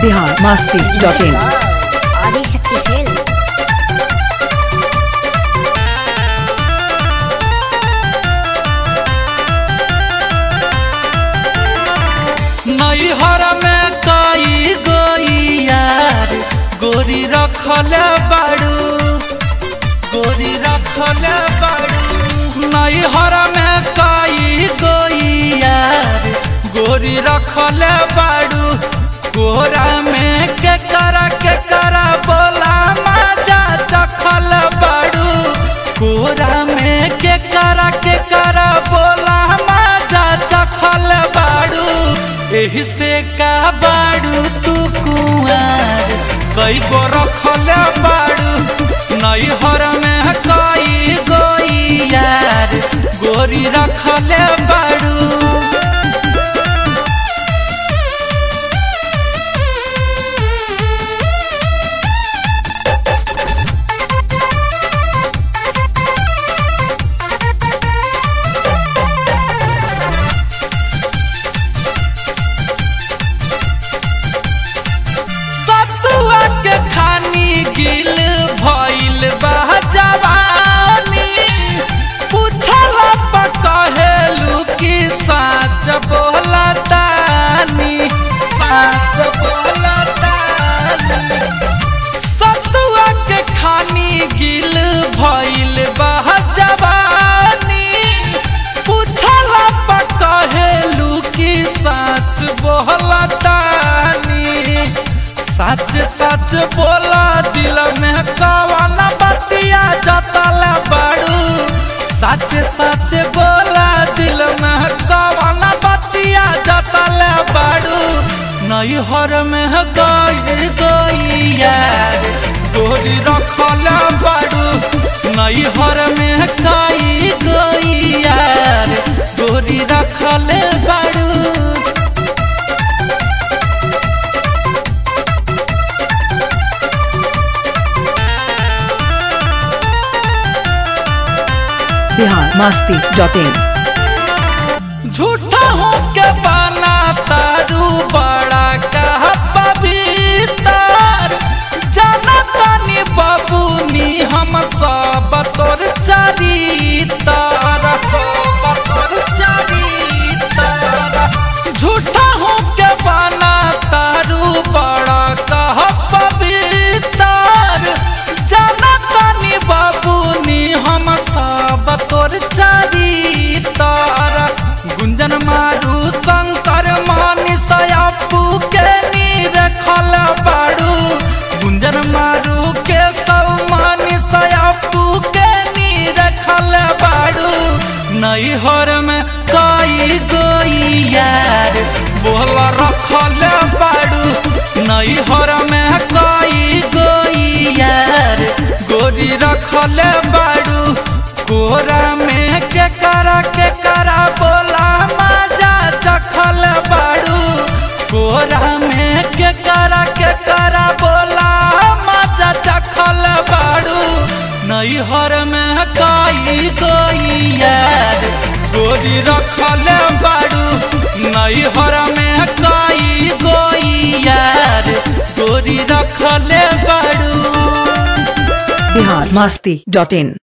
Bihar Masti dot in Adishakti film नैहर में कई गोई यार गोरी रखल बाड़ू गोरी रखल बाड़ू नैहर में कई गोई यार गोरी रखल बाड़ू कोरा में के करा के करा बोला मजा चखल बाड़ू कोरा में के करा के करा बोला मजा चखल बाड़ू एही से का बाड़ू तू कुआर कई गो रखल बाड़ू नैहर में कई गोई यार गोरी रखल बाड़ू सतुआ के खानी गिल भइल बा जवानी पूछल पर कहेलू कि साच बोला तानी साच बोला तानी सतुआ के खानी गिल भइल बा जवानी पूछल पर कहेलू कि साच बोला तानी सच सच बोला दिल में कवन बतिया जतल बाड़ू सच सच बोला दिल में कवन बतिया जतल बाड़ू नैहर में गई गई यार गोरी रखल बाड़ू नैहर में गई गई यार गोरी रखल बाड़ू बिहार मस्ती डॉट इन झूठा हो के बना तारू बड़ा कह पवित्र जाना तानी बाबूनी हम सब तोर चरितर सब तोर चरितर झूठा हो के बना तारू बड़ा कह पवित्र जाना तानी बाबूनी हम सब तोर चरितर गुंजन मारू शंकर मानी सयापू के नीर खल बाड़ू गुंजन मारू के सब मानी सयापू के नीर खल बाड़ू नैहर में कई गोई यार बोल रखल बाड़ू नैहर में कई गोई यार गोरी रखल बाड़ू कोरा में के करा के करा बोला मजा चखल बाड़ू कोरा में के करा के करा बोला मजा चखल बाड़ू नैहर में कई गोई यार गोरी रखल बाड़ू नैहर में कई गोई यार गोरी रखल बाड़ू बिहार मस्ती डॉट इन